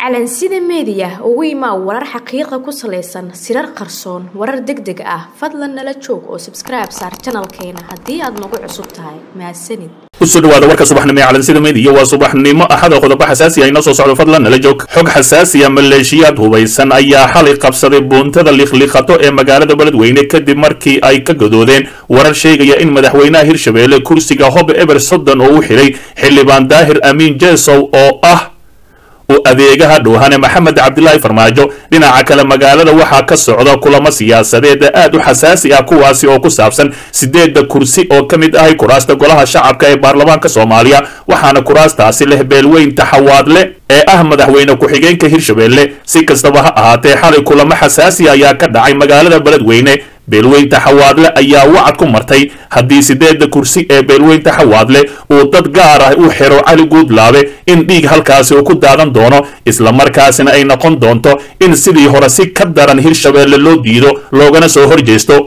calansida meediya ugu imaa warar xaqiiqa ku salaysan sirar qarsoon warar deg deg ah fadlan nala joog oo sabskribe saar janalkeena haddii aad nagu cusub tahay mahadsanid kusoo dhawaada warka subaxnimo ee calansida meediya waa subaxnimo axada qodobo xasaasi ah inoo soo socdo fadlan nala joog xog xasaasiya maleeshiyaad hubaysan ayaa xalay qabsaday buuntada likhlikhato ee magaalada beledweyne kadib markii ay ka gadoodeen warar sheegaya in madaxweynaha hirshabeelle kursiga hob eber soddon oo u xidhay xildhibaan daahir amiin jesow oo ah u adeegaha dhowhane maxamed cabdilaahi farmaajo dhinaca kale magaalada waxaa ka socda kulamo siyaasadeed aad u xasaasi ah kuwaasi oo ku saabsan sideedda kursi oo ka mid ahay kuraasta golaha shacabka ee baarlamaanka soomaaliya waxaana kuraastaasi leh beelweyn taxawaadle ee ah madaxweyne ku-xigeenka hirshabeelle si kastaba ha ahaatee xalay kulamo xasaasi ayaa ka dhacay magaalada beledweyne beelweynta xawaadle ayaa wacad ku martay haddii sideedda kursi ee beelweynta xawaadle uu dad gaar ah u xiro cali guudlaabe in dhiig halkaasi uu ku daadan doono islamarkaasina ay noqon doonto in sidii hore si ka daran hirshabeelle loo diido loogana soo horjeesto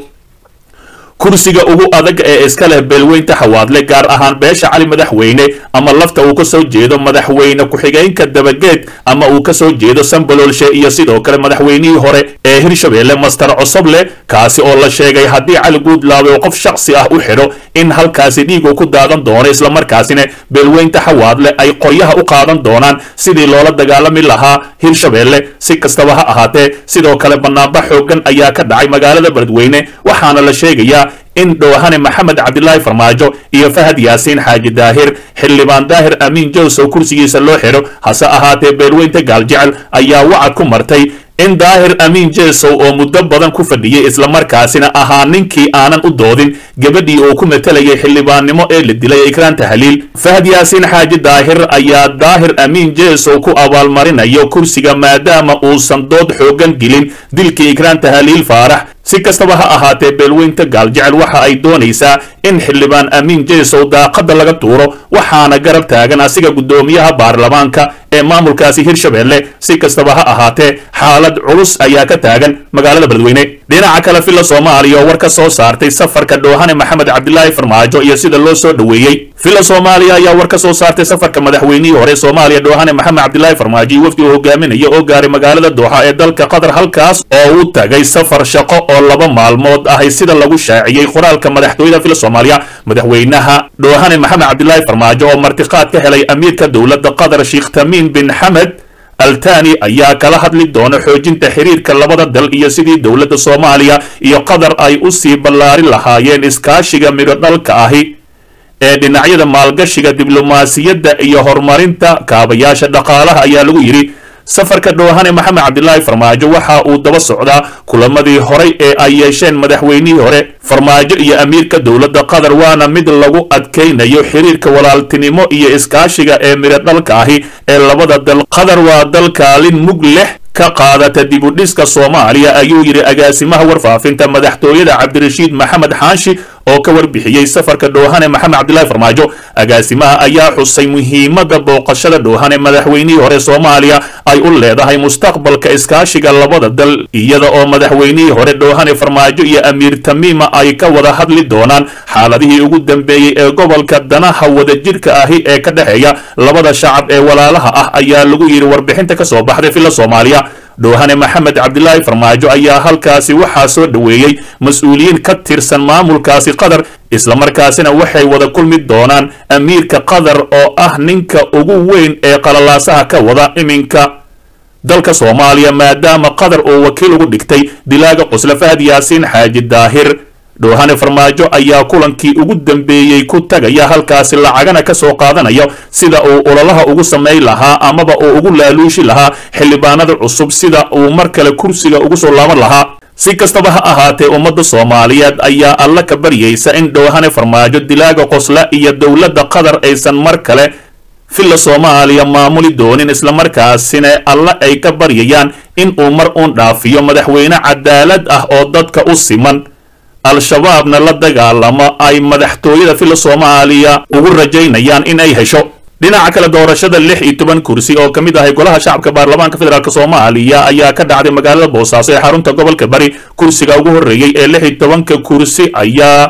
kursiga ugu adag ee iska leh beelweynta xawaadle gaar ahaan beesha cali madaxweyne ama lafta uu ka soo jeedo madaxweyne ku-xigeenka dabageed ama uu ka soo jeedo sambaloolshe iyo sidoo kale madaxweynihii hore ee hirshabeelle master cosoble kaasi oo la sheegay haddii cali guudlaabe uu qof shaksi ah u xidho in halkaasi dhiigu ku daadan doono islamarkaasina beelweynta xawaadle ay qoryaha u qaadan doonaan sidii loola dagaalami lahaa hirshabeelle si kastaba ha ahaatee sidoo kale banaanba xoogan ayaa ka dhacay magaalada beledweyne waxaana la sheegayaa in dhowhane maxamed cabdilaahi farmaajo iyo fahad yaasiin xaaji daahir xildhibaan daahir amiin jowsow kursigiisa loo xidho hase ahaatee beelweynta gaaljecel ayaa wacad ku martay in daahir amiin jesow oo muddo badan ku fadhiyey islamarkaasina ahaa ninkii aanan u doodin gabadhii uu ku matalayay xildhibaannimo ee la dilay ikraan tahliil fahad yaasiin xaaji daahir ayaa daahir amiin jesow ku abaalmarinayo kursiga maadaama uusan dood xoogan gelin dilkii ikraan tahliil faarax si kastaba ha ahaatee beelweynta gaaljecel waxa ay doonaysaa in xildhibaan amiin jesow daaqadda laga tuuro waxaana garab taagan asiga guddoomiyaha baarlamaanka ee maamulkaasi hirshabeelle si kastaba ha ahaatee xaalad culus ayaa ka taagan magaalada beledweyne dhinaca kale filla soomaaliya oo war ka soo saartay safarka dhowhane maxamed cabdilaahi farmaajo iyo sida loo soo dhoweeyey filla soomaaliya ayaa war ka soo saartay safarka madaxweynihii hore soomaaliya dhowhane maxamed cabdilaahi farmaajo iyo wafdi uu hogaaminaya oo gaaray magaalada dooxa ee dalka qatar halkaas oo u tagay safar shaqo oo laba maalmood ahay sida lagu shaaciyey qoraalka madaxtooyada filla soomaaliya madaxweynaha dhowhane maxamed cabdilaahi farmaajo oo martiqaad ka helay amiirka dowladda qatar sheekh tamiim bin xamed altani ayaa kala hadli doona xoojinta xiriirka labada dal iyo sidii dowladda soomaaliya iyo qatar ay u sii ballaari lahaayeen iskaashiga midho dhalka ahi ee dhinacyada maalgashiga diblomaasiyadda iyo horumarinta kaabayaasha dhaqaalaha ayaa lagu yidhi safarka dhowhane maxamed cabdilaahi farmaajo waxa uu daba socdaa kulamadii horay ee ay yeesheen madaxweynihii hore farmaajo iyo amiirka dowladda qatar waana mid lagu adkaynayo xiriirka walaaltinimo iyo iskaashiga ee midho dhalka ahi ee labada dal qatar waa dal kaalin mug leh ka qaadata dibudhiska soomaaliya ayuu yidhi agaasimaha warfaafinta madaxtooyada cabdirashiid maxamed xaashi oo ka warbixiyey safarka dhowhane maxamed cabdilaahi farmaajo agaasimaha ayaa xusay muhiimadda booqashada dhowhane madaxweynihii hore soomaaliya ay u leedahay mustaqbalka iskaashiga labada dal iyada oo madaxweynihii hore dhowhane farmaajo iyo amiir tamiima ay ka wada hadli doonaan xaaladihii ugu dambeeyey ee gobolka danaha wadajirka ahi ee ka dhexeeya labada shacab ee walaalaha ah ayaa lagu yidhi warbixinta ka soo baxday filla soomaaliya dhowhane maxamed cabdilaahi farmaajo ayaa halkaasi waxaa soo dhoweeyey mas-uuliyiin ka tirsan maamulkaasi qatar islamarkaasina waxay wada kulmi doonaan amiirka qatar oo ah ninka ugu weyn ee qalalaasaha ka wada iminka dalka soomaaliya maadaama qatar uu wakiil ugu dhigtay dilaaga qusle fahad yaasiin xaaji daahir dhowhane farmaajo ayaa kulankii ugu dambeeyey ku tagaya halkaasi lacagana ka soo qaadanaya sida uu ololaha ugu samayn lahaa amaba uu ugu laaluushi lahaa xildhibaanada cusub sida uu mar kale kursiga ugu soo laaban lahaa si kastaba ha ahaatee ummadda soomaaliyeed ayaa alla ka baryaysa in dhowhane farmaajo dilaaga qosla iyo dowladda qatar aysan mar kale filla soomaaliya maamuli doonin islamarkaasina alla ay ka baryayaan in uu mar uun dhaafiyo madaxweyne cadaalad ah oo dadka u siman al-shabaabna la dagaalamo ay madaxtooyada filla soomaaliya ugu rajaynayaan in ay hesho dhinaca kale doorashada lix iyo toban kursi oo ka mid ahay golaha shacabka baarlamaanka federaalk soomaaliya ayaa ka dhacday magaalada boosaaso ee xarunta gobolka bari kursiga ugu horreeyey ee lix iyo tobanka kursi ayaa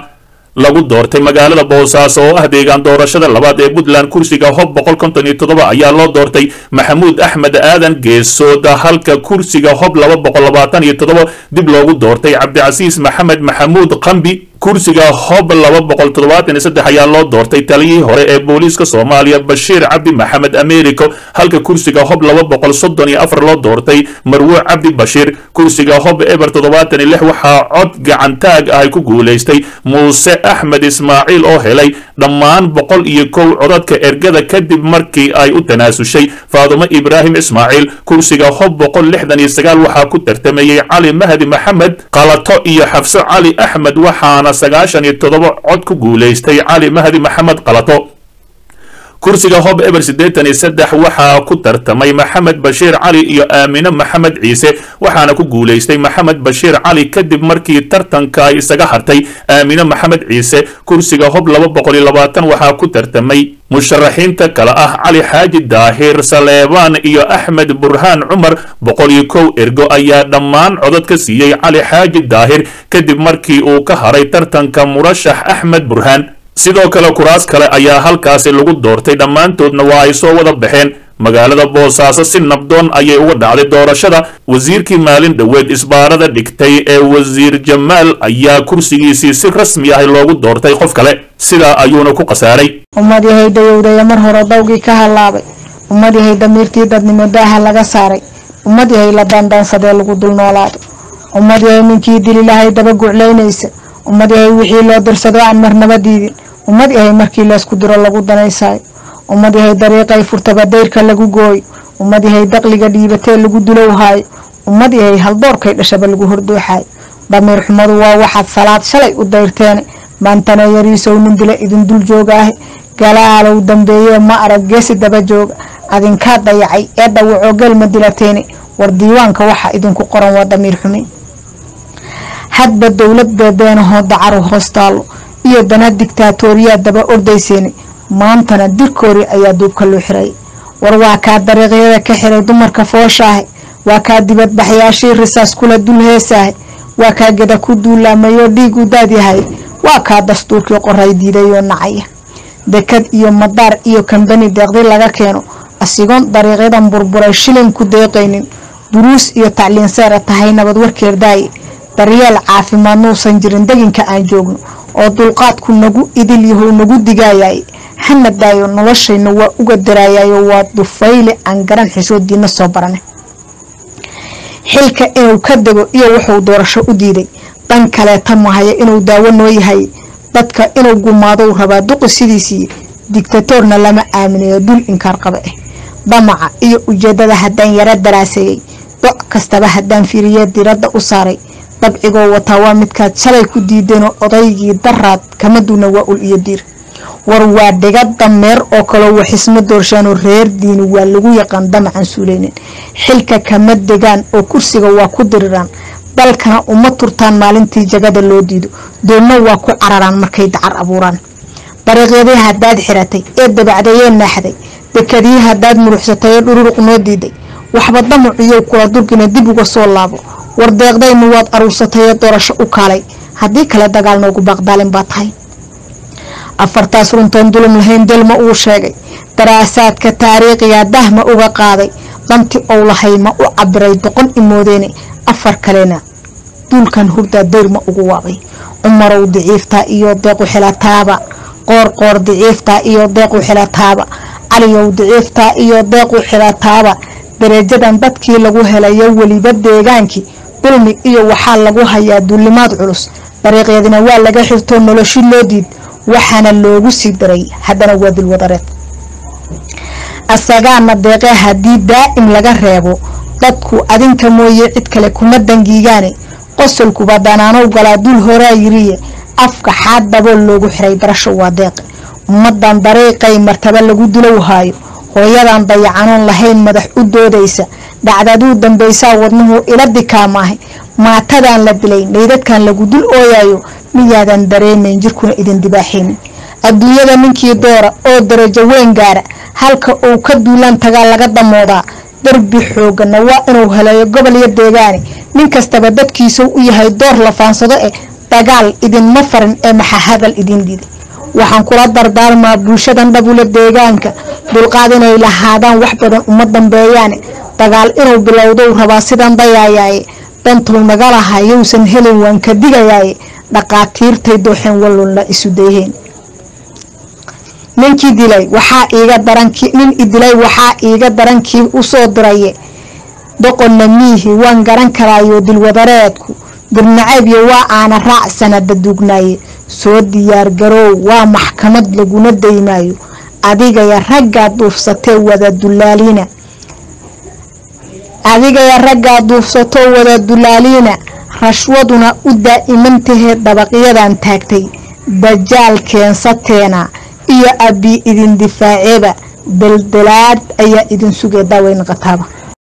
lagu doortay magaalada boosaaso oo ah deegaan doorashada labaad ee puntland kursiga hob boqol konton iyo toddoba ayaa loo doortay maxamuud axmed aadan geesooda halka kursiga hob laba boqol labaatan iyo toddoba dib loogu doortay cabdicasiis maxamed maxamuud qambi kursiga hob laba boqol toddobaatan iyo saddex ayaa loo doortay taliyihii hore ee booliiska soomaaliya bashiir cabdi maxamed americo halka kursiga hob laba boqol soddon iyo afar loo doortay marwo cabdi bashiir kursiga hob eber toddobaatan iyo lix waxaa cod gacantaag ah ku guulaystay muuse axmed ismaaciil oo helay dhammaan boqol iyo kow codadka ergada kadib markii ay u tanaasushay faadumo ibraahim ismaaciil kursiga hob boqol lixdan iyo sagaal waxaa ku tartamayey cali mahdi maxamed qalato iyo xafso cali axmed waxaana sagaashan iyo toddoba cod ku guulaystay cali mahdi maxamed qalato kursiga hob eber siddeetan iyo saddex waxaa ku tartamay maxamed bashiir cali iyo aamine maxamed ciise waxaana ku guulaystay maxamed bashiir cali kadib markii tartanka ay isaga hartay aamine maxamed ciise kursiga hob laba boqol iyo labaatan waxaa ku tartamay musharaxiinta kale ah cali xaaji daahir saleebaan iyo axmed burhaan cumar boqol iyo kow ergo ayaa dhammaan codad ka siiyey cali xaaji daahir kadib markii uu ka haray tartanka murashax axmed burhaan sidoo kale kuraas kale ayaa halkaasi lagu doortay dhammaantoodna waa ay soo wada baxeen magaalada boosaaso si nabdoon ayay uga dhacday doorashada wasiirkii maalin dhoweed isbaarada dhigtay ee wasiir jamaal ayaa kursigiisii si rasmi ah loogu doortay qof kale sidaa ayuuna ku khasaaray ummad yahay dayowdaya mar hore dawgii ka hallaabay ummad yahay damiirtii dadnimo daaha laga saaray ummad yahay la daandaansadee lagu dul noolaado ummad yahay ninkii dili lahay daba guclaynaysa ummad yahay wixii loo dirsado aan marnaba diidin ummad yahay markii laysku diro lagu danaysaayo ummad yahay dariiqay furtaba dayrka lagu gooyo ummad yahay daqliga dhiibatee lagu dulowhaayo ummad yahay haldoorkay dhashaba lagu hordooxaayo damiir xumadu waa waxaad salaad shalay u dayrteene maantana yariisow nin dila idin dul jooga ahe galaalow dambeeyee ma arag geesi daba jooga adinkaa dayacay ee dhawacoo gelma dilateene war diiwaanka waxa idinku qoran waa damiir xumi hadba dowlad beebeenahoo dacaru hoostaalo iyo dana digtaatooriyaa daba ordayseeni maantana dirkoori ayaa duubka loo xiray war waa kaa dariiqyada ka xiray dumarka fooshaahe waa kaa dibadbaxyaashii risaas kula dul heesaahe waa kaa geda ku duulaamayoo dhiigu daadyahay waa kaa dastuurkii qoray diidayoo nacaya dekad iyo madaar iyo kambani deeqdi laga keeno asigoon dariiqyadan burburay shilin ku deeqaynin duruus iyo tacliin seera tahay nabad warkeer daaye daryeel caafimaad nuusan jirin deginka aan joogno oo dulqaadku nagu idil yahow nagu digaayay hana daayo noloshayna waa uga daraayayo waa dufayle aan garan xishoodiina soo barane xilka inuu ka dego iyo wuxuu doorasho u diiday dan kaleeta mahaya inuu daawo noo yahay dadka inuu gumaadou rabaa duqi sidiisii digtatoorna lama aaminayo dul inkaar qaba ah damaca iyo ujeedada haddaan yaro daraaseeyey doc kastaba haddaan fiiriye diradda u saaray dabcigoo wataa waa midkaad shalay ku diideenoo odaygii daraad kama duuna waa ul iyo diir war waa dhiga dameer oo kaloo waxisma doorshaanoo reer diini waa lagu yaqaan damacan suuleynin xilka kama degaan oo kursiga waa ku diriraan dalkana uma turtaan maalintii jagada loo diido doonna waa ku cararaan markay dacar abuuraan dariiqyadii haddaad xiratay ee dabacdayee naaxday dekadii haddaad muruxsatay ee dhururuq noo diiday waxba damaciyow kula durgina dib uga soo laabo war deeqdaynu waad aruursatay ee doorasho u kaalay haddii kale dagaal noogu baaqdaalin baa tahay afartaas runtoon dulum lahayn delma uu sheegay daraasaadka taariikhiga dahma uga qaaday danti ou lahay ma u cabiray doqon imoodeene afar kalena duulkan hurdaa dayrma ugu waabay cumarow diciiftaa iyo deequ xilataaba qoorqoor diciiftaa iyo deequ xilataaba caliyow diciiftaa iyo deequ xilataaba darajadan dadkii lagu helayo weliba deegaankii dulmi iyo waxaa lagu hayaa duulimaad culus dariiqyadina waa laga xirtoo noloshi loo diid waxaana loogu sii daray haddana waa dulwadareed asagaana deeqee haddii daa'im laga reebo dadku adinka mooye cid kale kuma dangiigaane qosolkuba danaanow galaa dul horaa yiriye afka xaad dabool loogu xiray darasho waa deeqe ummadan dariiqay martaba lagu dilowhaayo hooyadan dayacanoon lahayn madax u doodaysa dhacdaduu dambaysaa wadnuhu ila dikaamaahay maatadan la dilay meydadkan lagu dul ooyayo miyaadan dareemayn jirkuna idin dibaaxaynin adduunyada ninkii doora oo darajo weyn gaara halka uu ka duulaan tagaa laga damoodaa darbi xoogana waa inuu heleeyo gobol iyo deegaane nin kastaba dadkiisau u yahay door la faansado eh dagaal idinma farin ee maxa hadal idin diday waxaan kula dardaarmaa bulshadan dhabula deegaanka dulqaad inay lahaadaan wax badan uma dambeeyaane dagaal inuu bilowdou rabaa sidan dayaayaaye dantuu naga lahaa yowsan helin waan ka digayaaye dhaqaatiirtay dooxeen wallunla isu dayheen ninkii dilay waxaa iiga darankii nin idilay waxaa iiga darankii usoo diraye doqonna miihi waan garan karaayo dilwadareedku dirnacaybyo waa aana raac sanada duugnaaye soo diyaargaroow waa maxkamad laguna daymaayo adigaya raggaa duufsatee wada dulaaliina adigaya raggaa duufsatoo wada dulaaliina rashwaduna u daa'imantahe dabaqyadan taagtay dajaal keensateena iyo abbi idin difaaceeba daldalaad ayaa idin sugee daaweyn qataaba